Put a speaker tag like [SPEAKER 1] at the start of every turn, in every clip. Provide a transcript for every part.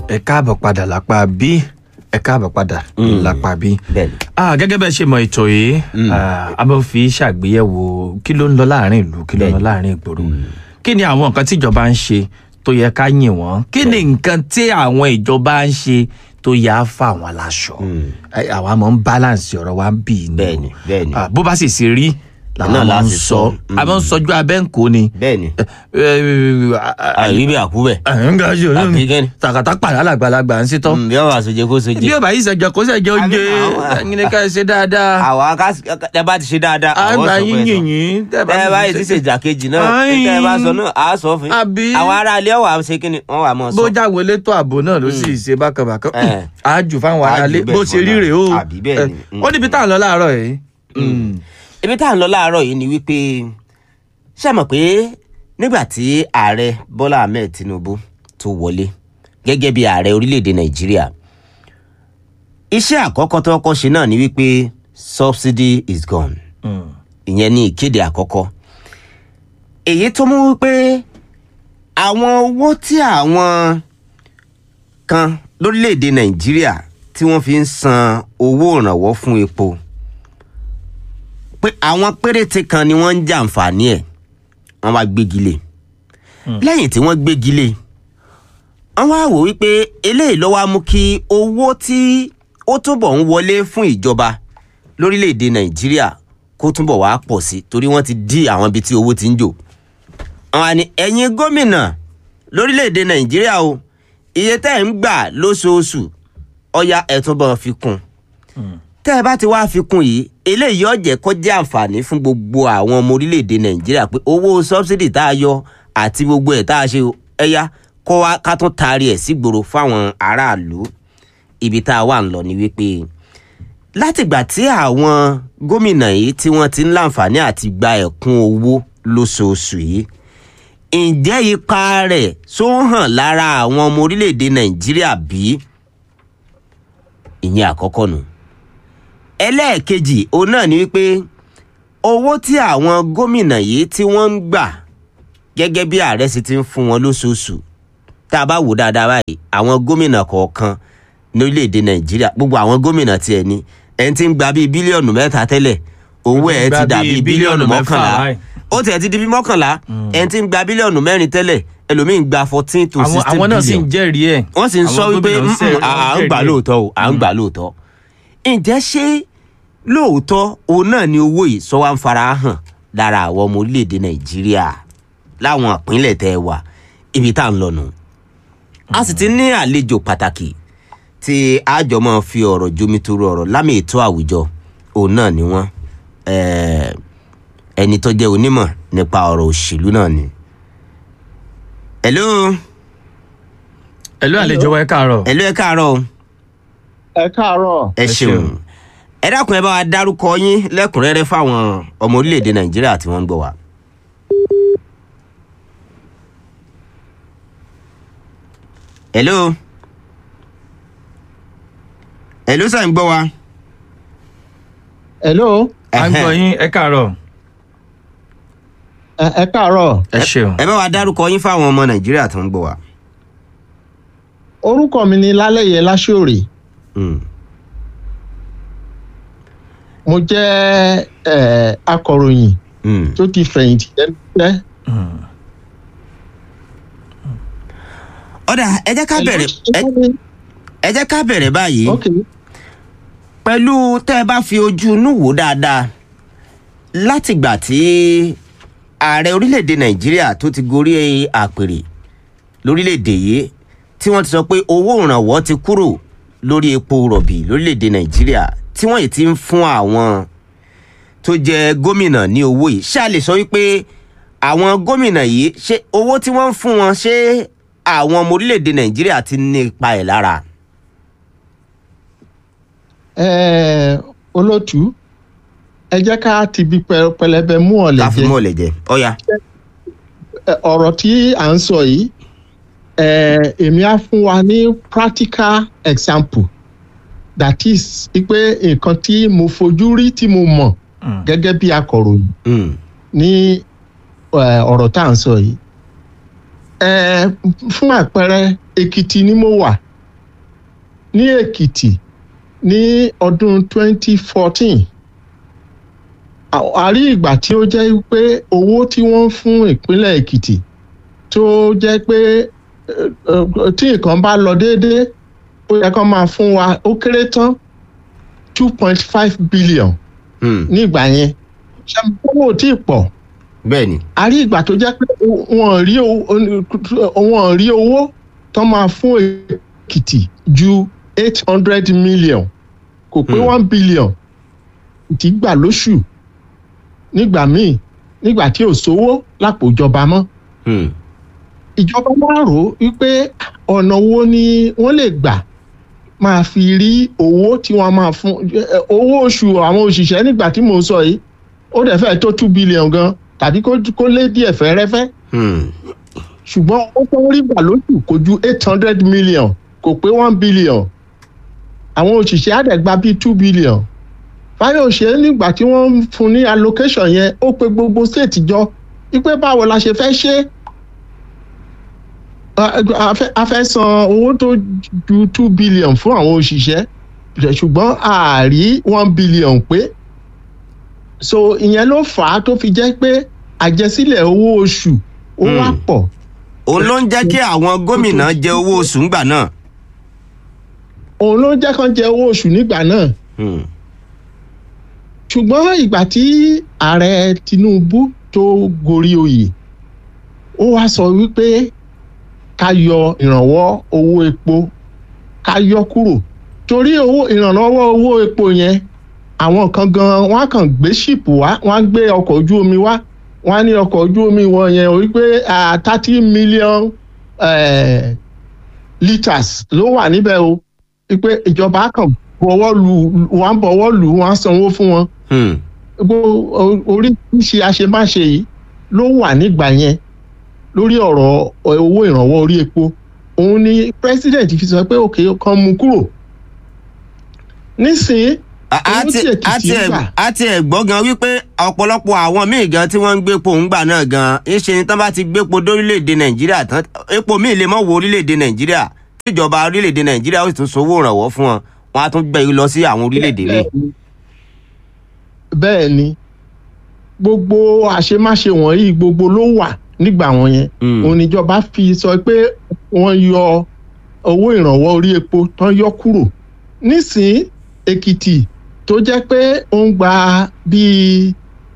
[SPEAKER 1] ẹ káàbọ̀ padà lápá bí ẹ káàbọ̀ padà lápá bí.
[SPEAKER 2] bẹ́ẹ̀ni.
[SPEAKER 1] Ah, gẹ́gẹ́ bẹ́ẹ̀ ṣe mọ ètò yìí ah, a máa fi ṣàgbéyẹ̀wò kí ló ń lọ láàrin ìlú kí ló ń lọ
[SPEAKER 2] Bẹ́ẹ̀ni.
[SPEAKER 1] láàrin ìgboro kí ni àwọn nǹkan tí ìjọba ń ṣe tó yẹ ká yìn wọ́n kí ni nǹkan tí àwọn ìjọba ń ṣe tó yẹ á fà wọ́n láṣọ Ẹ, àwa máa ń balance ọ̀rọ̀ wa ń bì ní o.
[SPEAKER 2] Bẹ́ẹ̀ni, bẹ́ẹ̀ni.
[SPEAKER 1] Ah, bó bá sì ṣe rí làwọn
[SPEAKER 2] Náà
[SPEAKER 1] máa ń
[SPEAKER 2] láti
[SPEAKER 1] sọ
[SPEAKER 2] sọ.
[SPEAKER 1] a máa ń sọjú abẹ́ ń kó ni.
[SPEAKER 2] bẹ́ẹ̀ni.
[SPEAKER 1] Ẹ, ẹ,
[SPEAKER 2] àyè bí àkúbẹ̀.
[SPEAKER 1] ẹ, ń ga jù
[SPEAKER 2] Àbí kẹ́ni?
[SPEAKER 1] tàkàtà pàdé alàgbàlagbà ń sítọ́
[SPEAKER 2] bí ọ̀rọ̀ àṣejẹ kó ṣe
[SPEAKER 1] bí
[SPEAKER 2] jẹ.
[SPEAKER 1] ó bá yìí ṣẹjọ kó ṣẹjọ oúnjẹ
[SPEAKER 2] àwọn-
[SPEAKER 1] ẹyin ni ká ẹ ṣe dáadáa
[SPEAKER 2] àwa ká ẹ bá ti ṣe dáadáa. àwọn
[SPEAKER 1] àgbà
[SPEAKER 2] sọ
[SPEAKER 1] yín
[SPEAKER 2] fún ẹ sọ.
[SPEAKER 1] yìnyín tẹ
[SPEAKER 2] ẹ bá yìí ti ṣe ìdàkejì náà
[SPEAKER 1] Ayin.
[SPEAKER 2] tẹ ẹ bá sọ náà àá sọ fún yín.
[SPEAKER 1] Àbí?
[SPEAKER 2] àwọn ará ilé ọ̀wà ṣe kí ni wọ́n wà mọ́ sọ.
[SPEAKER 1] bó jáwé létò ààbò náà ló sì ṣe bákanbákan
[SPEAKER 2] Eh.
[SPEAKER 1] àjù fáwọn
[SPEAKER 2] Àjù
[SPEAKER 1] aráalé
[SPEAKER 2] bẹ́ẹ̀
[SPEAKER 1] bó
[SPEAKER 2] fún
[SPEAKER 1] ṣe
[SPEAKER 2] wọn
[SPEAKER 1] rí
[SPEAKER 2] náà.
[SPEAKER 1] rèé o
[SPEAKER 2] Àbí bẹ́ẹ̀ ni.
[SPEAKER 1] Eh, ó níbi tá à ń lọ láàárọ̀ yìí Mm.
[SPEAKER 2] ibi tá à ń lọ láàárọ̀ yìí ni wípé ṣe mọ̀ pé nígbà tí ààrẹ bọ́lá ahmed tinubu tó wọlé gẹ́gẹ́ bí ààrẹ orílẹ̀-èdè nàìjíríà iṣẹ́ àkọ́kọ́ tó kọ́kọ́ ṣe náà ni wípé subsidy is gone
[SPEAKER 1] Mm.
[SPEAKER 2] ìyẹn ní ìkéde àkọ́kọ́ èyí tó mú wípé àwọn owó tí àwọn kan lórílẹ̀‐èdè nàìjíríà tí wọ́n fi ń san owó ìrànwọ́ fún epo pé àwọn péréte kan ni wọ́n ń jàǹfààní ẹ̀ wọ́n wá gbégi lé lẹ́yìn tí wọ́n gbégi lé wọ́n wá wò wípé eléyìí ló wá mú kí owó tí ó túbọ̀ ń wọlé fún ìjọba lórílẹ̀‐èdè nàìjíríà kó túbọ̀ wá pọ̀ sí torí wọ́n ti dí àwọn ibi tí owó ti ń jò àwọn àní ẹ̀yin gómìnà lórílẹ̀‐èdè nàìjíríà o iye tẹ́ ẹ̀ ń gbà lóṣooṣù ọya ẹ̀ túbọ̀ fi kún tẹ́ ẹ bá ti wá fi kún yìí eléyìí yóò jẹ́ kó jẹ́ àǹfààní fún gbogbo àwọn ọmọ orílẹ̀‐èdè nàìjíríà pé owó sọ́bsidì tá a yọ àti gbogbo ẹ̀ tá a ṣe ẹ̀yà kó wá ká tún taari ẹ̀ sígboro fáwọn aráàlú ibi tá a wà ń lọ ni wípé látìgbà tí àwọn gómìnà yìí tí wọ́n ti ń láǹfààní àti gba ẹ̀kún owó lóṣooṣù yìí ǹjẹ́ ipa rẹ̀ tó ń hàn lára àwọn ọmọ orílẹ̀‐èdè nàìjíríà bí ìyẹn àkọ́kọ́ nù ẹlẹ́ẹ̀kejì òun náà ni wípé owó tí àwọn gómìnà yìí tí wọ́n ń gbà gẹ́gẹ́ bí ààrẹ sì ti ń fún wọn lóṣooṣù tá a bá wò dáadáa báyìí àwọn gómìnà kọ̀ọ̀kan lórílẹ̀‐èdè nàìjíríà gbogbo àwọn gómìnà tiẹ̀ ni ẹni tí ń gba bíi bílíọ̀nù mẹ́ta tẹ́lẹ̀ owó ẹ̀ ti dà bíi bílíọ̀nù mọ́kànlá
[SPEAKER 1] báyìí.
[SPEAKER 2] ó tiẹ̀ ti di bíi mọ́kànlá ẹni tí ń gba bílíọ̀nù mẹ́rin tẹ́lẹ̀ ẹlòmíín gba fourteen to
[SPEAKER 1] àwọn
[SPEAKER 2] sixteen
[SPEAKER 1] àwọn náà sì ń
[SPEAKER 2] billion
[SPEAKER 1] jẹ́rìí ẹ̀
[SPEAKER 2] wọ́n sì ń sọ
[SPEAKER 1] Àwọn
[SPEAKER 2] wípé
[SPEAKER 1] gómìnà ń
[SPEAKER 2] "Mm,
[SPEAKER 1] sẹ́-
[SPEAKER 2] à à ń
[SPEAKER 1] jẹ́rìí
[SPEAKER 2] gbà
[SPEAKER 1] ẹ̀."
[SPEAKER 2] lóòótọ́ o à ń gbà lóòótọ́ ǹjẹ́ ṣé lóòótọ́ òun náà ni owó yìí sọ wá ń fara hàn lára àwọn ọmọ orílẹ̀-èdè nàìjíríà láwọn ìpínlẹ̀ tẹ́ ẹ wà ibi tá à ń lọ nù. a sì ti ní àlejò pàtàkì tí àjọ máa fi ọ̀rọ̀ jomitoro ọ̀rọ̀ lámì ètò àwùjọ òun náà ni wọ́n eh, ẹni tó jẹ́ onímọ̀ nípa ọ̀rọ̀ òṣèlú náà ni. hello
[SPEAKER 1] ẹ̀lú àlejò wa ẹ káàárọ̀
[SPEAKER 2] hello ẹ káàárọ̀ o.
[SPEAKER 3] ẹ káàárọ̀
[SPEAKER 2] ẹ
[SPEAKER 1] Ẹ
[SPEAKER 2] ṣeun
[SPEAKER 1] ṣeun.
[SPEAKER 2] ẹ dákun ẹ bá wa dárúkọ yín lẹ́kùnrẹ́rẹ́ fáwọn ọmọ orílẹ̀-èdè nàìjíríà tí wọ́n ń gbọ́ wa. hello hello sà ń gbọ́ wa.
[SPEAKER 3] hello
[SPEAKER 1] à ń gbọ́ yín ẹ káàárọ̀
[SPEAKER 3] ẹ ẹ káàárọ̀
[SPEAKER 1] ẹ ṣeun
[SPEAKER 2] ẹ bá wa dárúkọ yín fáwọn ọmọ nàìjíríà tó ń gbọ́ wa.
[SPEAKER 3] orúkọ mi ni lálẹyẹ láṣọrè
[SPEAKER 2] Mm.
[SPEAKER 3] mo jẹ́ ẹ akọ̀ròyìn
[SPEAKER 2] Mm.
[SPEAKER 3] tó ti fẹ̀yìntì lẹ́nu
[SPEAKER 2] ọ̀dà ẹ jẹ́ ká bẹ̀rẹ̀ ẹ- ẹ jẹ́ ká bẹ̀rẹ̀ báyìí.
[SPEAKER 3] ok
[SPEAKER 2] pẹ̀lú tẹ́ ẹ bá fi ojú inú wò dáadáa látìgbà tí ààrẹ orílẹ̀-èdè nàìjíríà tó ti gorí àpèrè lórílẹ̀-èdè yìí tí wọ́n ti sọ pé owó ìrànwọ́ ti kúrò lórí epo rọ̀bì lórílẹ̀-èdè nàìjíríà tí wọ́n yìí ti ń fún àwọn tó jẹ gómìnà ní owó yìí ṣáà lè sọ wípé àwọn gómìnà yìí ṣé owó tí wọ́n ń fún wọn ṣé àwọn ọmọ orílẹ̀-èdè nàìjíríà ti ní ipa ẹ̀ lára.
[SPEAKER 3] ẹ olótú ẹ jẹ́ ká ti bi pẹ- pẹlẹbẹ mú ọ̀lẹ̀
[SPEAKER 2] láfi
[SPEAKER 3] jẹ
[SPEAKER 2] mọ́ ọ̀lẹ̀ jẹ ọ̀ya.
[SPEAKER 3] Ẹ, ọ̀rọ̀ tí à ń sọ yìí ẹ èmi á fún wa ní practical example that is pé nǹkan tí mo fojú rí tí mo mọ̀
[SPEAKER 1] Mm.
[SPEAKER 3] gẹ́gẹ́ bí akọ̀ròyìn
[SPEAKER 2] Mm.
[SPEAKER 3] ní ẹ, ọ̀rọ̀ tá à ń sọ yìí. Ẹ, fún àpẹẹrẹ èkìtì ni mo wà ní èkìtì ní ọdún 2014 a- a rí ìgbà tí ó jẹ́ pé owó tí wọ́n ń fún ìpínlẹ̀ èkìtì tó jẹ́ pé eh, eh, tí nǹkan bá lọ déédéé ó yẹ kó máa fún wa ó kéré tán two point five billion
[SPEAKER 2] Hmm,
[SPEAKER 3] nígbà yẹn ṣe owó ò tí ì pọ̀
[SPEAKER 2] bẹ́ẹ̀ ni
[SPEAKER 3] a rí ìgbà tó jẹ́ pé wọ́n rí owó wọ́n rí owó tó máa fún èkìtì ju eight hundred million kò pé
[SPEAKER 2] Hmm.
[SPEAKER 3] one billion ti gbà lóṣù nígbà míì nígbà tí ò sówó lápò ìjọba mọ́
[SPEAKER 2] Hmm,
[SPEAKER 3] ìjọba máa rò ó wípé ọ̀nà wo ni wọ́n lè gbà máa fi rí owó tí wọ́n máa fún eh, owó oṣù àwọn òṣìṣẹ́ nígbà tí mò ń sọ yìí ó dẹ̀ fẹ́ tó two billion gan tàbí kó kó lé díẹ̀ fẹ́rẹ́fẹ́
[SPEAKER 2] hmm,
[SPEAKER 3] ṣùgbọ́n ó tó rí gbà lóṣù kò ju eight hundred million kò pé one billion àwọn òṣìṣẹ́ á dẹ̀ gba bíi two billion fáyọ̀ṣe nígbà tí wọ́n ń fún ní allocation yẹn ó pe gbogbo state jọ wípé báwo la ṣe fẹ́ ṣe a- a fẹ́- a fẹ́ san owó tó ju two billion fún àwọn òṣìṣẹ́ ṣùgbọ́n a rí one billion pé so ìyẹn ló fà á tó fi jẹ́ pé àjẹsílẹ̀ owó oṣù ó wá
[SPEAKER 2] Hmm.
[SPEAKER 3] pọ̀
[SPEAKER 2] òun ló ń jẹ́ kí àwọn gómìnà jẹ owó oṣù ńgbà náà.
[SPEAKER 3] òun ló jẹ́ kán jẹ owó oṣù nígbà náà
[SPEAKER 2] Hmm,
[SPEAKER 3] ṣùgbọ́n ìgbà tí ààrẹ tinubu tó gorí oyè ó wá sọ wípé ká yọ ìrànwọ́ owó epo ká yọ kúrò torí owó ìrànlọ́wọ́ owó epo yẹn àwọn kan gan wọn á kàn gbé ṣìpù wá wọn á gbé ọkọ̀ ojú omi wá wọn á ní ọkọ̀ ojú omi wọn yẹn wípé thirty million eh, litres ló wà níbẹ̀ o wípé ìjọba á kàn bọwọ́ lu wọn á bọwọ́ lù wọn á sanwó fún wọn
[SPEAKER 2] hmm,
[SPEAKER 3] gbogbo oríṣiríṣi àṣemáṣe yìí ló wà nígbà yẹn lórí ọ̀rọ̀ owó ìrànwọ́ orí epo òun ni president fi sọ pé òkè kan mú kúrò nísìnyí
[SPEAKER 2] a- a
[SPEAKER 3] Owó
[SPEAKER 2] ti-
[SPEAKER 3] tí Èkìtì
[SPEAKER 2] a ti ẹ̀-
[SPEAKER 3] gbà.
[SPEAKER 2] a ti ẹ̀ gbọ́ gan wípé ọ̀pọ̀lọpọ̀ àwọn míì gan tí wọ́n ń gbépo ńgbà náà gan ńṣe ni tán bá ti gbépo dórílẹ̀‐èdè nàìjíríà tán epo míì lè mọ̀ wo orílẹ̀‐èdè nàìjíríà tíjọba orílẹ̀‐èdè nàìjíríà ó sì tún sanwó ìrànwọ́ fún wọn wọn á tún gbé e lọ sí àwọn orílẹ̀‐èdè míì.
[SPEAKER 3] bẹ́ẹ̀ ni gbogbo àṣemáṣe wọ̀nyí gbogbo ló wà nígbà wọn yẹn
[SPEAKER 2] Mm.
[SPEAKER 3] òun níjọba fi sọ pé wọ́n yọ owó ìrànwọ́ orí epo tán yọ kúrò nísìnyí èkìtì tó jẹ́ pé ó ń gba bíi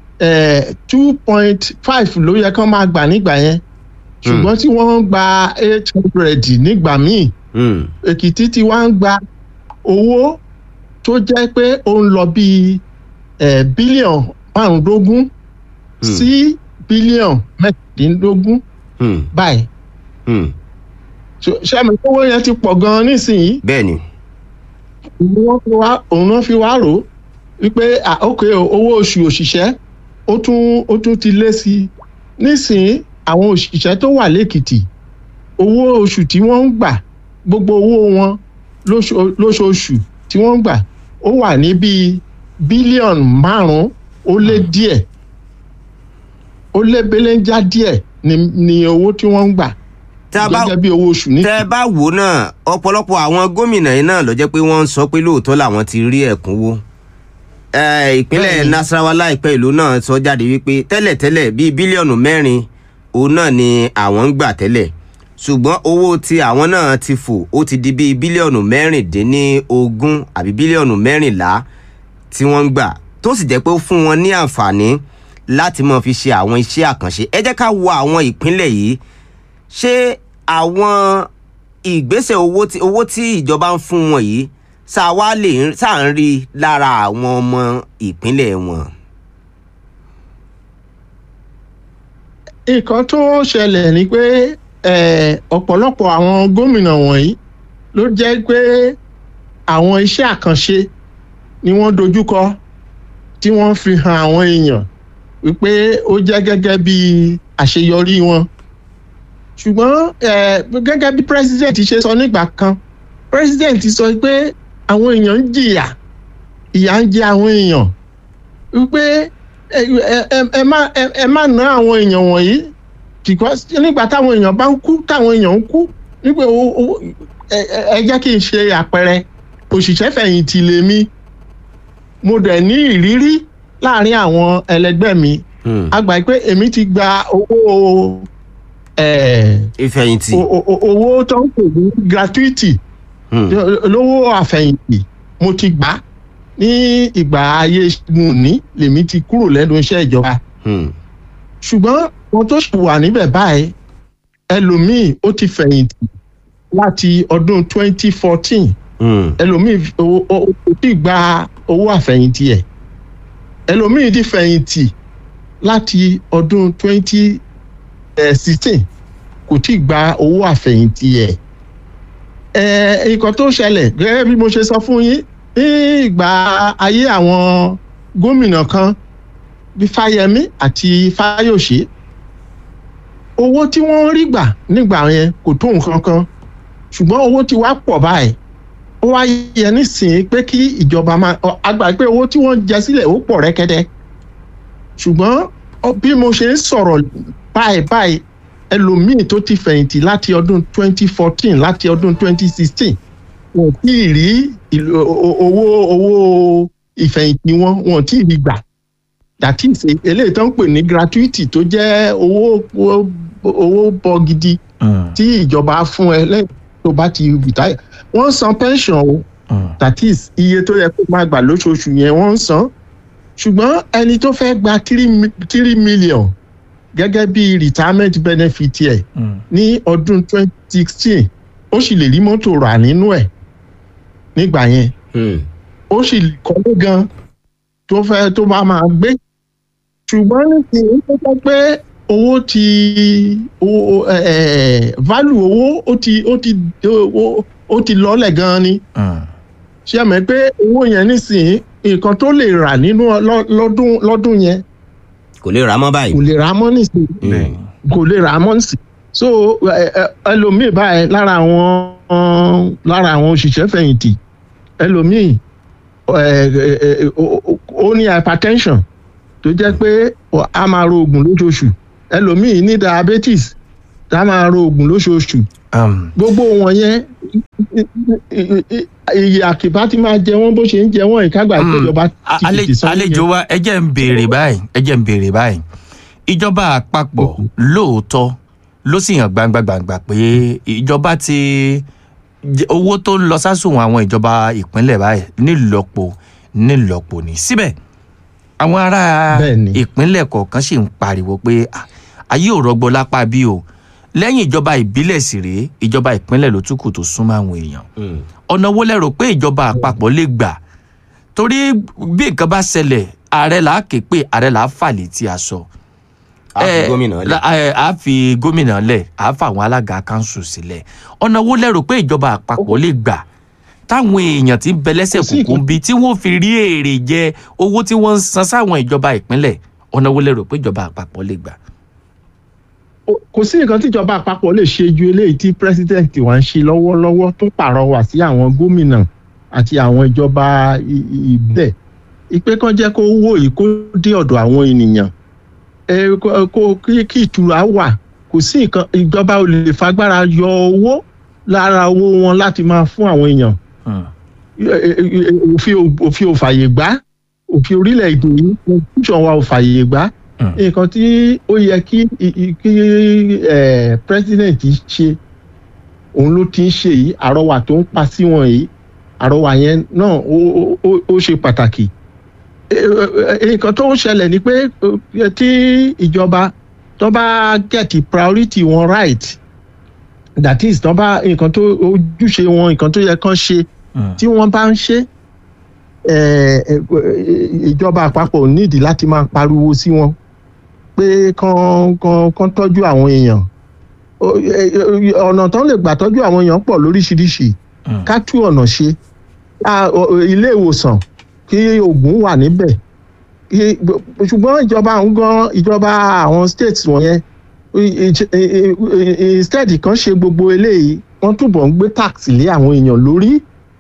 [SPEAKER 3] two point five ló yẹ kán máa gbà nígbà yẹn ṣùgbọ́n tí wọ́n ń gba eight hundred nígbà míì
[SPEAKER 2] Hmm,
[SPEAKER 3] èkìtì ti wá ń gba owó tó jẹ́ pé ó ń lọ bíi eh, bílíọ̀n márùndógún sí bílíọ̀n mẹ́tàdínlógún
[SPEAKER 2] hmm,
[SPEAKER 3] báyìí
[SPEAKER 2] hmm.
[SPEAKER 3] So, ṣé àmì owó yẹn ti pọ̀ gan-an nísìnyí
[SPEAKER 2] bẹ́ẹ̀ ni
[SPEAKER 3] òun wọ́n fi wá- òun náà fi wá rò ó wípé ah, ok o, owó oṣù òṣìṣẹ́ ó tún ó tún ti lé sí i nísìnyí àwọn òṣìṣẹ́ tó wà lẹ́kìtì owó oṣù tí wọ́n ń gbà gbogbo owó wọn lóṣo- lóṣooṣù tí wọ́n ń gbà ó wà ní bíi bílíọ̀nù márùn-ún ó lé díẹ̀ ó lé belenja díẹ̀ ni, ni owó tí wọ́n ń gbà
[SPEAKER 2] tá a bá
[SPEAKER 3] gẹ́gẹ́ bí owó oṣù ní.
[SPEAKER 2] tẹ́ ẹ bá wò ó náà ọ̀pọ̀lọpọ̀ àwọn gómìnà yìí náà ló jẹ́ pé wọ́n ń sọ pé lóòótọ́ làwọn ti rí ẹ̀kúnwó Eh, ìpínlẹ̀
[SPEAKER 3] Bẹ́ẹ̀ni.
[SPEAKER 2] nasarawa láìpẹ́ ìlú náà sọ jáde wípé tẹ́lẹ̀tẹ́lẹ̀ bíi bílíọ̀nù mẹ́rin òun náà ni àwọn ń gbà tẹ́lẹ̀ ṣùgbọ́n owó tí àwọn náà ti fò ó ti di bíi bílíọ̀nù mẹ́rìndínlógún àbí bílíọ̀nù mẹ́rìnlá tí wọ́n ń gbà tó sì jẹ́ pé ó fún wọn ní àǹfààní láti máa fi ṣe àwọn iṣẹ́ àkànṣe ẹ jẹ́ ká wo àwọn ìpínlẹ̀ yìí ṣé àwọn ìgbésẹ̀ owó tí owó tí ìjọba ń fún wọn yìí ṣá wá lè ṣá ń rí lára àwọn ọmọ ìpínlẹ̀ wọn.
[SPEAKER 3] nǹkan tó ṣẹlẹ̀ ni pé eh, ọ̀pọ̀lọpọ̀ àwọn gómìnà wọ̀nyí ló jẹ́ pé àwọn iṣẹ́ àkànṣe ni wọ́n dojúkọ tí wọ́n fi hàn àwọn èèyàn wípé ó jẹ́ gẹ́gẹ́ bí àṣeyọrí wọn ṣùgbọ́n eh, gẹ́gẹ́ bí president ṣe sọ nígbà kan president sọ pé àwọn èèyàn ń jìyà ìyà ń jẹ àwọn èèyàn wípé ẹ ẹ- ẹ- ẹ má ẹ- ẹ má ná àwọn èèyàn wọ̀nyí because nígbà táwọn èèyàn bá ń kú táwọn èèyàn ń kú nígbà owó owó ẹ- ẹ ẹ jẹ́ kí n ṣe àpẹẹrẹ òṣìṣẹ́ fẹ̀yìntì lèmi mo dẹ̀ ní ìrírí láàrin àwọn ẹlẹgbẹ́ mi
[SPEAKER 2] Hmm.
[SPEAKER 3] a gbà pé èmi ti gba owó ẹ̀,
[SPEAKER 2] ìfẹ̀yìntì.
[SPEAKER 3] o- o- o- owó tó ń pè ní gratuity
[SPEAKER 2] Hmm.
[SPEAKER 3] lówó àfẹ̀yìntì mo ti gbà á ní ìgbà ayé Ṣẹ́gun lèmi ti kúrò lẹ́nu iṣẹ́ ìjọba
[SPEAKER 2] Hmm.
[SPEAKER 3] ṣùgbọ́n wọn tó ṣì wà níbẹ̀ báyìí ẹlòmíì ó ti fẹ̀yìntì láti ọdún 2014
[SPEAKER 2] Hmm.
[SPEAKER 3] ẹlòmíì ó- ó ó ti gba owó àfẹ̀yìntì ẹ̀ ẹlòmíì ti fẹ̀yìntì láti ọdún 2016 kò tí ì gba owó àfẹ̀yìntì ẹ̀ ẹ̀ nǹkan tó ṣẹlẹ̀ gẹ́gẹ́ bí mo ṣe sọ fún yín ní ìgbà ayé àwọn gómìnà kan bí fáyemí àti fáyọsé owó tí wọ́n ń rí gbà nígbà yẹn kò tó nǹkan kan ṣùgbọ́n owó ti wá pọ̀ báyìí ó wá yẹ nísìnyí pé kí ìjọba máa ọ, a gbà pé owó tí wọ́n jẹ sílẹ̀ ó pọ̀ rẹ́kẹ́dẹ́ ṣùgbọ́n ọ, bí mo ṣe ń sọ̀rọ̀ báyìí báyìí ẹlòmíì tó ti fẹ̀yìntì láti ọdún 2014 láti ọdún 2016 wọn ò tí ì rí ìlò- o- o- owó owó ìfẹ̀yìntì wọn wọn ò tí ì rí gbà that is eléyìí tó ń pè ní gratuity tó jẹ́ owó owó- owó bọ́ gidi
[SPEAKER 1] Mm,
[SPEAKER 3] tí ìjọba fún ẹ lẹ́yìn tó bá ti retire wọ́n ń san pension o
[SPEAKER 1] mm,
[SPEAKER 3] that is iye tó yẹ kó máa gbà lóṣooṣù yẹn wọ́n ń san ṣùgbọ́n ẹni tó fẹ́ gba three mi- three million gẹ́gẹ́ bí retirement benefit ẹ̀
[SPEAKER 1] mm.
[SPEAKER 3] ní ọdún twenty sixteen ó sì lè rí mọ́tò rà nínú ẹ̀ nígbà yẹn
[SPEAKER 2] Hmm.
[SPEAKER 3] ó sì kọ́lé gan tó fẹ́ tó bá máa gbé ṣùgbọ́n nísìnyí tó sọ pé owó ti owó ẹ ẹ value owó ó ti ó ti ó ó ti lọ́lẹ̀ gan ni
[SPEAKER 1] Mm.
[SPEAKER 3] ṣé ẹ mọ̀ pé owó yẹn nísìnyí nǹkan tó lè rà nínú lọ́- lọ́dún lọ́dún yẹn
[SPEAKER 2] kò lè rà á mọ́ báyìí.
[SPEAKER 3] kò lè rà á mọ́ nísìnyí
[SPEAKER 1] Bẹ́ẹ̀ni.
[SPEAKER 3] kò lè rà á mọ́ nísìnyí so ẹ, ẹ, ẹlòmíì báyìí lára àwọn lára àwọn òṣìṣẹ́ fẹ̀yìntì ẹlòmíì ẹ, ẹ, ẹ, ó- ó- ó ní hypertension tó jẹ́ pé a máa ro oògùn lóṣooṣù ẹlòmíì ní diabetes tá a máa ro oògùn lóṣooṣù
[SPEAKER 1] Um,
[SPEAKER 3] gbogbo wọn yẹn iye àkìbá ti máa jẹ wọn bó ṣe ń jẹ wọn ìkágbà
[SPEAKER 1] Mm.
[SPEAKER 3] ìjọba
[SPEAKER 1] a-
[SPEAKER 3] ti
[SPEAKER 1] ale-
[SPEAKER 3] fìdí sọ́wọ́
[SPEAKER 1] àlejò
[SPEAKER 3] yẹn.
[SPEAKER 1] wa ẹ jẹ́ ń béèrè báyìí ẹ jẹ́ ń béèrè báyìí ìjọba àpapọ̀ lóòótọ́ ló sì hàn gbangba gbangba pé ìjọba ti jẹ- owó tó ń lọ sásùnwọ̀n àwọn ìjọba ìpínlẹ̀ báyìí nílọ́po nílọ́po ní síbẹ̀ àwọn ará
[SPEAKER 3] Bẹ́ẹ̀ni.
[SPEAKER 1] ìpínlẹ̀ kọ̀ọ̀kan sì ń pariwo pé "Ah, ayé ò rọgbọ lápá bí o lẹ́yìn ìjọba ìbílẹ̀ sì rèé ìjọba ìpínlẹ̀ ló tún kù tó súnmọ́ àwọn èèyàn
[SPEAKER 2] Hmm.
[SPEAKER 1] ọ̀nà wo lẹ rò pé ìjọba àpapọ̀ lè gbà torí bí nǹkan bá ṣẹlẹ̀ ààrẹ là á ké pé ààrẹ là á fà létí aṣọ.
[SPEAKER 2] a fi
[SPEAKER 1] Eh,
[SPEAKER 2] gómìnà lẹ̀.
[SPEAKER 1] la- eh, a fi gómìnà lẹ̀ a fa àwọn alága kanṣu sílẹ̀ ọ̀nà wo lẹ rò pé ìjọba àpapọ̀ lè gbà táwọn èèyàn tí ń bẹ lẹ́sẹ̀
[SPEAKER 3] Kò sí
[SPEAKER 1] kúkú
[SPEAKER 3] nǹkan-
[SPEAKER 1] bí tí wọ́n fi rí èrè jẹ owó tí wọ́n ń san sáwọn ìjọba ìpínlẹ̀ ọ̀nà wo lẹ rò pé ìjọba àpapọ̀ lè gbà.
[SPEAKER 3] O- kò sí nǹkan tíjọba àpapọ̀ lè ṣe ju eléyìí tí pírẹsidẹ́ǹtì wa ń ṣe lọ́wọ́lọ́wọ́ tó pàrọwà sí àwọn gómìnà àti àwọn ìjọba i- i- ìbílẹ̀ ìpè kan jẹ́ kó wó yìí kó dé ọ̀dọ̀ àwọn ènìyàn ẹ kó- kó kí kí ìtura wà kò sí nǹkan ìjọba ò lè fagbára yọ owó lára owó wọn láti máa fún àwọn èèyàn
[SPEAKER 1] Hmm.
[SPEAKER 3] òfin ò- òfin ò fàyè gbà òfin orílẹ̀-èdè yìí constitution wa ò fàyè gbà
[SPEAKER 1] Hmm.
[SPEAKER 3] nǹkan tí ó yẹ kí i- i- kí eh, president ṣe òun ló ti ń ṣe yìí àrọwà tó ń pa sí wọn yìí àrọwà yẹn náà ó- ó- ó ó ṣe pàtàkì Eh, eh, eh, nǹkan tó ń ṣẹlẹ̀ ni pé eh, tí ìjọba tó bá get priority wọn right that is tó bá nǹkan tó ojúṣe wọn nǹkan tó yẹ kán ṣe
[SPEAKER 1] Hmm.
[SPEAKER 3] tí wọ́n bá ń ṣe eh, eh, ìjọba àpapọ̀ nídìí láti máa pariwo sí wọn pé kán kán kán tọ́jú àwọn èèyàn O- eh, eh, ọ̀nà tán lè gbà tọ́jú àwọn èèyàn pọ̀ lóríṣiríṣi
[SPEAKER 1] Hmm.
[SPEAKER 3] ká tú ọ̀nà ṣe Ká- o- o- ilé ìwòsàn kí oògùn wà níbẹ̀ Kí- ṣùgbọ́n ìjọba ń gan ìjọba àwọn states wọ̀nyẹn i- i- i- i- instead kan ṣe gbogbo eléyìí wọ́n túbọ̀ ń gbé tax lé àwọn èèyàn lórí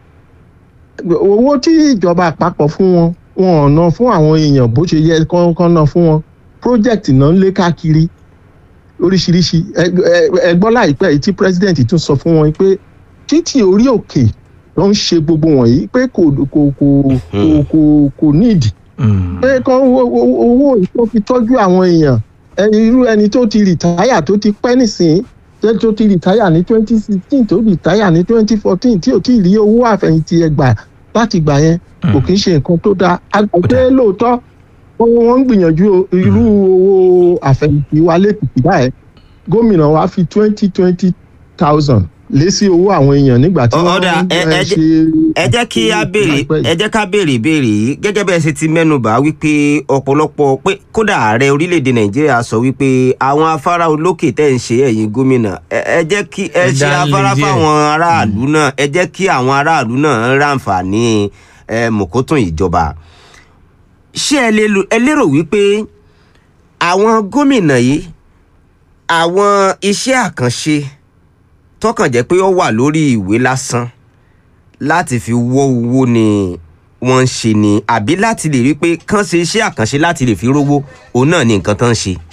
[SPEAKER 3] owó tí ìjọba àpapọ̀ fún wọn wọn ò ná fún àwọn èèyàn bó ṣe yẹ kán kán ná fún wọn project náà ń lé káàkiri oríṣiríṣi Ẹ- ẹ- ẹ gbọ́ láìpẹ́ yìí tí president tún sọ fún wọn pé títì orí òkè ló ń ṣe gbogbo wọ̀nyí pé kò kò kò kò kò kò nídìí
[SPEAKER 1] Mm.
[SPEAKER 3] pé kán owó owó- owó ìtọ́ fi tọ́jú àwọn èèyàn ẹni irú ẹni tó ti rìtáyà tó ti pẹ́ nísìnyí jẹ́ tó ti rìtáyà ní twenty sixteen tó rìtáyà ní twenty fourteen tí ò tí ì rí owó àfẹ̀yìntì ẹgbà láti gbà yẹn kò kí ń ṣe nǹkan tó dáa àgbẹ̀ lóòótọ́ wọ́n wọ́n ń gbìyànjú o- irú owó àfẹ̀yìntì wa lẹ́kìtì báyìí gómìnà wa fi twenty twenty thousand lé sí owó àwọn èèyàn nígbà tí
[SPEAKER 2] Ọ-
[SPEAKER 3] wọ́n
[SPEAKER 2] ọ̀dà,
[SPEAKER 3] ń
[SPEAKER 2] ẹ-
[SPEAKER 3] eh,
[SPEAKER 2] ẹ jẹ́-
[SPEAKER 3] ṣe
[SPEAKER 2] ẹ jẹ́ kí a béèrè
[SPEAKER 3] láìpẹ́ yìí.
[SPEAKER 2] ẹ jẹ́ ká béèrè ìbéèrè yìí gẹ́gẹ́ bẹ́ẹ̀ ṣe ti mẹ́nubà wípé ọ̀pọ̀lọpọ̀ pé kódà ààrẹ orílẹ̀-èdè nàìjíríà sọ wípé àwọn afárá olókè tẹ̀ ń ṣe ẹ̀yìn gómìnà ẹ ẹ jẹ́ kí ẹ
[SPEAKER 1] Ẹ
[SPEAKER 2] ṣe
[SPEAKER 1] dá lé
[SPEAKER 2] afárá
[SPEAKER 1] díẹ̀.
[SPEAKER 2] fáwọn aráàlú náà ẹ jẹ́ kí àwọn aráàlú náà ráǹfààní ẹ mọ̀kótó ìjọba ṣé ẹ lè lo- ẹ lérò wípé àwọn gómìnà yìí àwọn iṣẹ́ àkànṣe tọkàn jẹ́ pé ó wà lórí ìwé lásán láti fi wọ́ owó ni wọ́n ń ṣe ni àbí láti lè rí pé kán ṣe iṣẹ́ àkànṣe láti lè fi rówó òun náà ni nǹkan tán ń ṣe.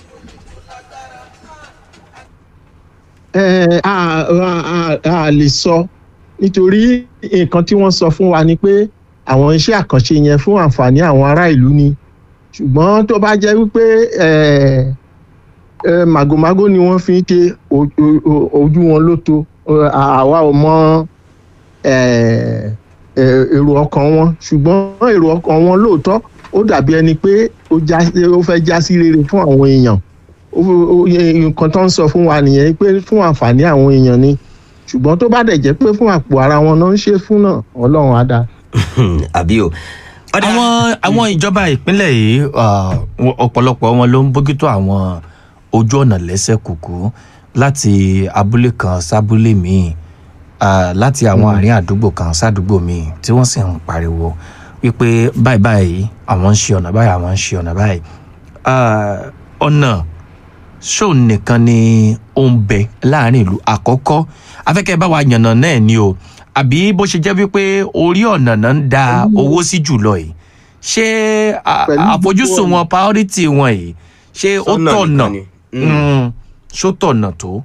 [SPEAKER 3] ẹ a a a a lè sọ nítorí nǹkan tí wọ́n sọ fún wa ni pé àwọn iṣẹ́ àkànṣe yẹn fún àǹfààní àwọn ará ìlú ni ṣùgbọ́n tó bá jẹ́ wípé ẹ ẹ màgòmágó ni wọ́n fi ń ṣe o- o- o- ojú wọn ló tó Ẹ, àwa ò mọ ẹ ẹ èrò ọkàn wọn ṣùgbọ́n èrò ọkàn wọn lóòótọ́ ó dàbí ẹni pé ó já ó fẹ́ já sí rere fún àwọn èèyàn ó- ó- yẹ- nǹkan tó ń sọ fún wa nìyẹn pé fún àǹfààní àwọn èèyàn ni ṣùgbọ́n tó bá dẹ̀ jẹ́ pé fún àpò ara wọn náà ń ṣe fún náà ọlọ́run á dáa.
[SPEAKER 2] àbí o. Ọ̀dà-
[SPEAKER 1] àwọn àwọn ìjọba ìpínlẹ̀ yìí ah, wọn- ọ̀pọ̀lọpọ̀ wọn ló ń bójútó àwọn ojú ọ̀nà lẹ́sẹ̀ kùkú láti abúlé kan sábúlé míì ah, láti àwọn àárín àdúgbò kan sádùúgbò míì tí wọ́n sì ń pariwo wípé báyìí báyìí àwọn ń ṣe ọ̀nà báyìí àwọn ń ṣe ọ̀nà báyìí Ah, ọ̀nà ṣó nìkan ni ó ń bẹ láàrin ìlú àkọ́kọ́ afẹ́kẹ́ bá wa yànnà náà ni o àbí bó ṣe jẹ́ wípé orí ọ̀nà náà ń da owó sí jùlọ yìí ṣé a-
[SPEAKER 3] Pẹ̀lú
[SPEAKER 1] àfojúsùn
[SPEAKER 3] gbogbo
[SPEAKER 1] wọn priority wọn yìí ṣé ó
[SPEAKER 2] Sọ́nà
[SPEAKER 1] tọ̀nà
[SPEAKER 2] nìkan ni.
[SPEAKER 1] Mm, ṣó tọ̀nà tó.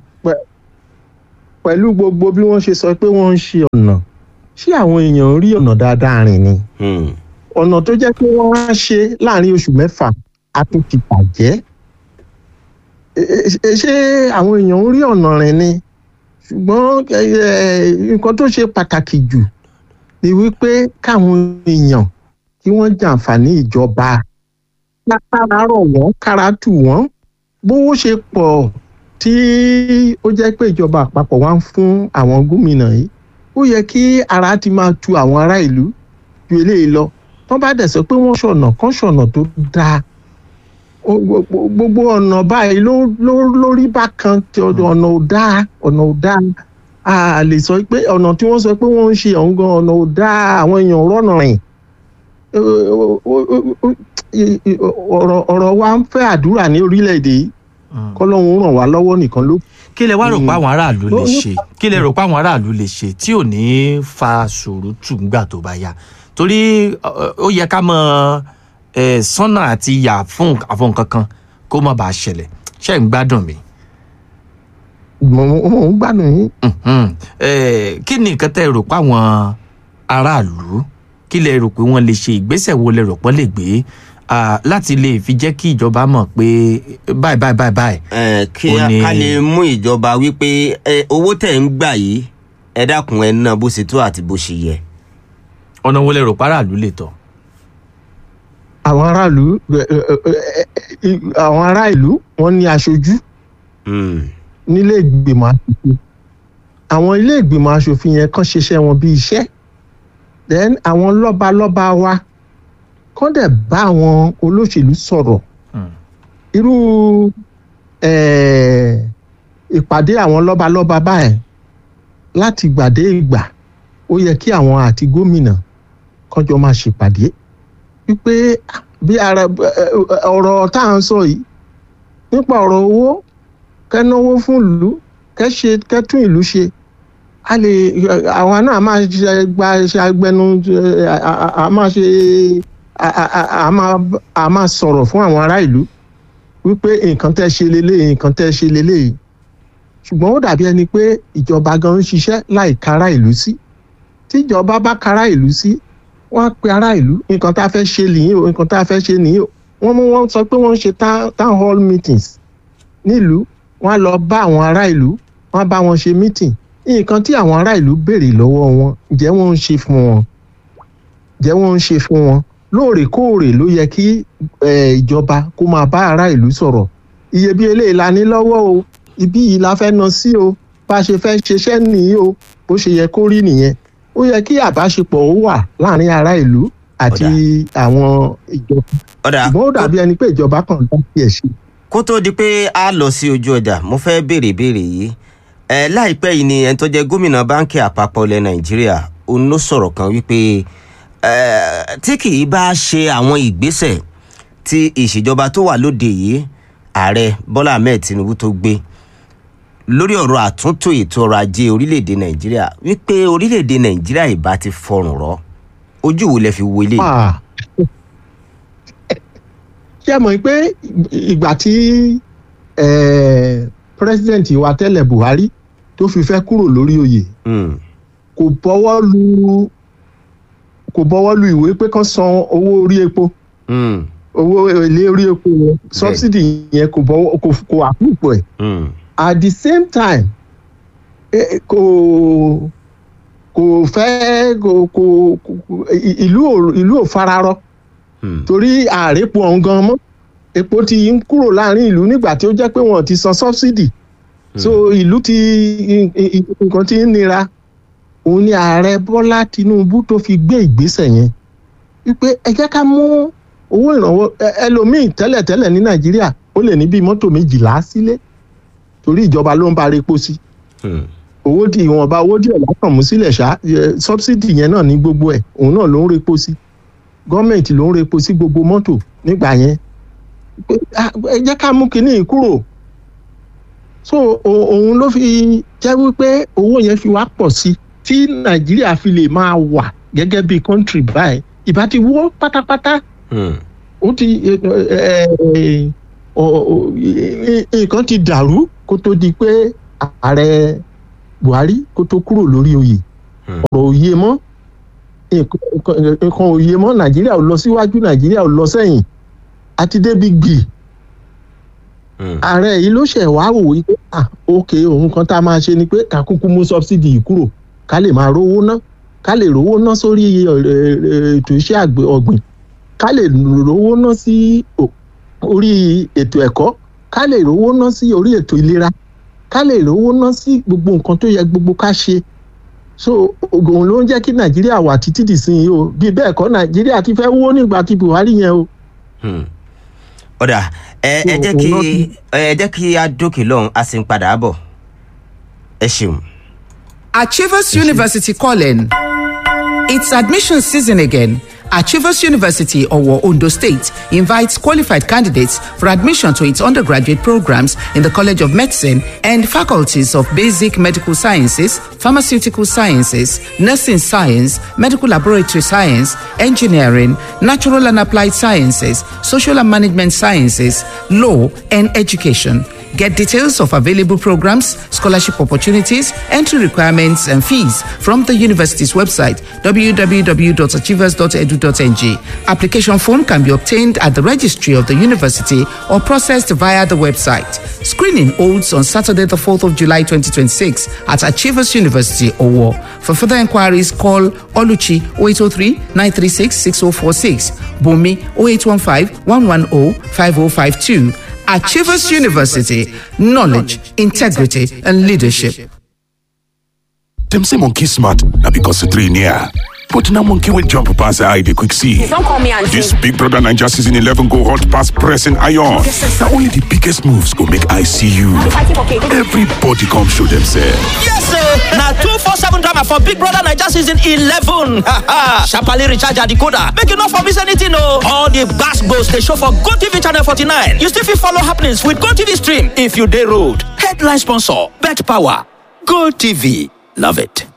[SPEAKER 3] pẹ̀lú gbogbo bí wọ́n ṣe sọ pé wọ́n ń ṣe ọ̀nà ṣé àwọn èèyàn rí ọ̀nà dáadáa rìn ni
[SPEAKER 2] Hmm.
[SPEAKER 3] ọ̀nà tó jẹ́ pé wọ́n á ṣe láàrin oṣù mẹ́fà á tún ti bàjẹ́ Ẹ- ẹ- ṣé àwọn èèyàn ń rí ọ̀nà rìn ni ṣùgbọ́n ẹ, ẹ, nǹkan tó ṣe pàtàkì jù ni wípé káwọn èèyàn kí wọ́n jàǹfààní ìjọba kára rọ̀ wọ́n kára tù wọ́n bówó ṣe pọ̀ tí ó jẹ́ pé ìjọba àpapọ̀ wá ń fún àwọn gómìnà yìí ó yẹ kí ara ti máa tu àwọn ará ìlú ju eléyìí lọ wọ́n bá dẹ̀ sọ pé wọ́n ṣọ̀nà kán ṣọ̀nà tó dáa Ó- gbogbo gbogbo ọ̀nà báyìí ló ló lórí bákan tí ọ̀nà ò dáa ọ̀nà ò dáa a lè sọ pé ọ̀nà tí wọ́n sọ pé wọ́n ń ṣe ọ̀hún gan ọ̀nà ò dáa àwọn èèyàn ò rọ̀nà rìn Ó- ó- ó- ó- ó- i- i- ọ̀rọ̀ ọ̀rọ̀ wa ń fẹ́ àdúrà ní orílẹ̀-èdè yìí kọ́lọ́hún ràn wá lọ́wọ́ nìkan ló
[SPEAKER 1] kí lẹ wá rò pé àwọn aráàlú lè
[SPEAKER 3] Ó- ó-
[SPEAKER 1] ṣe kí lẹ rò pé àwọn aráàlú lè ṣe tí ò ní fa sùúrùtù ńgbà tó bá yá torí ọ, ó yẹ ká mọ ẹ sọ́nà àti yà fún àfọ̀n kankan kó má bàa ṣẹlẹ̀ ṣe ń gbádùn mi.
[SPEAKER 3] mò ń gbádùn yín.
[SPEAKER 1] Mhm. Eh, kí ni nǹkan tẹ́ ẹ rò pé àwọn aráàlú kí lẹ rò pé wọ́n lè ṣe ìgbésẹ̀ wo lẹ rò pé wọ́n lè gbé ah, láti lè fi jẹ́ kí ìjọba mọ̀ pé báyìí báyìí báyìí báyìí
[SPEAKER 2] Eh, kí
[SPEAKER 1] Ó
[SPEAKER 2] a-
[SPEAKER 1] ní-
[SPEAKER 2] ká lè mú ìjọba wípé eh, owó tẹ̀ ń gbà yìí ẹ dákun ẹ ná bó ṣe tó àti bó ṣe yẹ.
[SPEAKER 1] ọ̀nà wo lẹ rò pé aráàlú lè tọ̀.
[SPEAKER 3] àwọn aráàlú ẹ, ẹ, ẹ, ẹ, àwọn ará ìlú wọ́n ní aṣojú
[SPEAKER 2] Hmm.
[SPEAKER 3] nílé ìgbìmọ̀ aṣòfin àwọn ilé ìgbìmọ̀ aṣòfin yẹn kàn ṣiṣẹ́ wọn bí iṣẹ́ then àwọn lọ́balọ́ba wa kàn dẹ̀ bá àwọn olóṣèlú sọ̀rọ̀
[SPEAKER 1] Hmm.
[SPEAKER 3] irú eh, ìpàdé àwọn lọ́balọ́ba báyìí láti gbàdé ìgbà ó yẹ kí àwọn àti gómìnà kọjọ máa ṣèpàdé wípé ah, bí ara eh, eh, ọ̀rọ̀ tá à ń sọ yìí nípa ọ̀rọ̀ owó kẹ́náwó fún ìlú kẹ́ṣe kẹ́tún ìlú ṣe a lè àwọn náà máa ṣe gba ṣe agbẹnu eh, a- a- a máa ṣe a- a- a- a máa a máa sọ̀rọ̀ fún àwọn ará ìlú wípé nǹkan tẹ́ ṣe leléyìí nǹkan tẹ́ ṣe leléyìí ṣùgbọ́n ó dàbí ẹni pé ìjọba gan ń ṣiṣẹ́ láì kára ìlú sí tíjọba bá kára ìlú sí wọ́n á pe ará ìlú nǹkan tá a fẹ́ ṣe nìyí o nǹkan tá a fẹ́ ṣe nìyí o wọ́n mú wọn sọ pé wọ́n ń ṣe town town hall meetings nílùú wọ́n á lọ bá àwọn ará ìlú wọ́n á bá wọn ṣe meeting nǹkan tí àwọn ará ìlú béèrè lọ́wọ́ wọn ǹjẹ́ wọ́n ń ṣe fún wọn ǹjẹ́ wọ́n ń ṣe fún wọn lóòrèkóòrè ló yẹ kí eh, ìjọba kó máa bá ará ìlú sọ̀rọ̀ iye bí eléyìí la ní lọ́wọ́ o ibí yìí la fẹ́ ná sí o bá a ṣe fẹ́ ṣiṣẹ́ nìyí o bó ṣe yẹ kó rí nìyẹn ó yẹ kí àbáṣepọ̀ ó wà láàrin ará ìlú àti àwọn ìjọba
[SPEAKER 2] ọ̀dà
[SPEAKER 3] ṣùgbọ́n ó dàbí ẹni pé ìjọba kan ló fi ẹ̀ ṣe.
[SPEAKER 2] kó tó di pé a lọ sí ojú ọjà mo fẹ́ béèrè béèrè yìí ẹ láìpẹ́ yìí ni ẹni tó jẹ́ gómìnà báńkì àpapọ̀ ilẹ̀ nàìjíríà òun ló sọ̀rọ̀ kan wípé ẹ tí kì í bá ṣe àwọn ìgbésẹ̀ tí ìṣèjọba tó wà lóde yìí ààrẹ bọ́lá ahmed tinubu tó gbé lórí ọ̀rọ̀ àtúntò ètò ọrọ̀ ajé orílẹ̀-èdè nàìjíríà wípé orílẹ̀-èdè nàìjíríà ìbá ti fọrùn rọ ojú wo lẹ fi wo eléyìí.
[SPEAKER 3] Ah. ṣé ẹ mọ̀ pé ìgbà tí eh, president wa tẹ́lẹ̀ buhari tó fi fẹ́ kúrò lórí oyè
[SPEAKER 2] Hmm,
[SPEAKER 3] kò bọ́wọ́ lu kò bọ́wọ́ lu ìwé pé kán san owó orí epo
[SPEAKER 2] hmm,
[SPEAKER 3] owó èlé orí epo yẹn subsidy yẹn kò bọ́wọ́ kò kò àpòpọ̀ ẹ̀
[SPEAKER 2] hmm,
[SPEAKER 3] at the same time eh, kò kò fẹ́ kò kò kò- ì- ìlú ò ìlú ò fararọ
[SPEAKER 2] hmm,
[SPEAKER 3] torí ààrẹ́pọ̀ ọ̀hún gan mọ́ epo ti ń kúrò láàrin ìlú nígbà tí ó jẹ́ pé wọ́n ti san subsidy so ìlú ti i- i- nǹkan ti ń nira òun ni ààrẹ bọ́lá tinubu tó fi gbé ìgbésẹ̀ yẹn wípé ẹ jẹ́ ká mú owó ìrànwọ́ ẹ- ẹlòmíì tẹ́lẹ̀tẹ́lẹ̀ ní nàìjíríà ó lè ní bíi mọ́tò méjìlá sílé torí ìjọba ló ń bá repo sí
[SPEAKER 2] hmm.
[SPEAKER 3] owó di ìwọ̀nba owó díẹ̀ lákàn mú sílẹ̀ ṣá ẹ, subsidy yẹn náà ní gbogbo ẹ̀ òun náà ló ń repo sí gọ́ọ̀mẹ̀ntì ló ń repo sí gbogbo mọ́tò nígbà yẹn pé, ah, ẹ jẹ́ ká mú kinní yìí kúrò so o- òun ló fi jẹ́ wípé owó yẹn fi wá pọ̀ sí tí nàìjíríà fi lè máa wà gẹ́gẹ́ bí country báyìí ìbá ti wó pátápátá
[SPEAKER 2] Hmm.
[SPEAKER 3] ó ti ẹ, ẹ, ẹ, ọ- ọ- ẹ, ẹ, nǹkan ti dàrú kó tó di pé ààrẹ buhari kó tó kúrò lórí oyè
[SPEAKER 2] Hmm.
[SPEAKER 3] ọ̀rọ̀ òye mọ́ nǹkan nǹkan- nǹkan òye mọ́ nàìjíríà ò lọ síwájú nàìjíríà ò lọ sẹ́yìn àti débi gbì
[SPEAKER 2] Hmm.
[SPEAKER 3] ààrẹ yìí ló ṣẹ̀ wá wò wípé ah ok òun kan tá a máa ṣe ni pé ká kúkú mú subsidy yìí kúrò ká lè máa rówó ná ká lè rówó ná sórí ẹ, ẹ, ètò iṣẹ́ àgbẹ̀ ọ̀gbìn ká lè rówó ná sí o- orí ètò ẹ̀kọ́ ká lè rówó ná sí orí ètò ìlera ká lè rówó ná sí gbogbo nǹkan tó yẹ gbogbo ká ṣe so ògùn ló ń jẹ́ kí nàìjíríà wà títí dìsinyìí o bí bẹ́ẹ̀ kọ́ nàìjíríà ti fẹ́ wó nígbà tí buhari yẹn o.
[SPEAKER 2] Hmm. ọ̀dà ẹ ẹ
[SPEAKER 3] So,
[SPEAKER 2] jẹ́ kí
[SPEAKER 3] òun náà ti-
[SPEAKER 2] ẹ jẹ́ kí a dókè lọ́hùn a sì ń padà bọ̀ ẹ ṣeun.
[SPEAKER 4] Achievers University calling. It's admission season again. Achievers University, Owo, Ondo State, invites qualified candidates for admission to its undergraduate programs in the College of Medicine and faculties of Basic Medical Sciences, Pharmaceutical Sciences, Nursing Science, Medical Laboratory Science, Engineering, Natural and Applied Sciences, Social and Management Sciences, Law, and Education. Get details of available programs, scholarship opportunities, entry requirements, and fees from the university's website www.achievers.edu.ng. Application form can be obtained at the registry of the university or processed via the website. Screening holds on Saturday, the 4th of July 2026 at Achievers University, Owo. For further inquiries, call Oluchi 0803 936 6046, Bumi 0815 110 5052. Achievers University, knowledge, integrity, and leadership.
[SPEAKER 5] Dem say monkey smart na because the three near. But now monkey will jump past the eye they quick see.
[SPEAKER 6] Don't call me auntie.
[SPEAKER 5] This Big Brother Ninja season 11 go hot past pressing iron. Now only the biggest moves go make I see you.
[SPEAKER 6] fighting for cake.
[SPEAKER 5] Everybody come show themselves.
[SPEAKER 7] Yes, sir. Now two four seven drama for Big Brother Niger season eleven. Sharply recharge your decoder. Make you not for miss anything, no. All the gas goes they show for Go TV channel forty nine. You still fit follow happenings with Go TV stream if you day road. Headline sponsor: Bet Power. Go TV. Love it.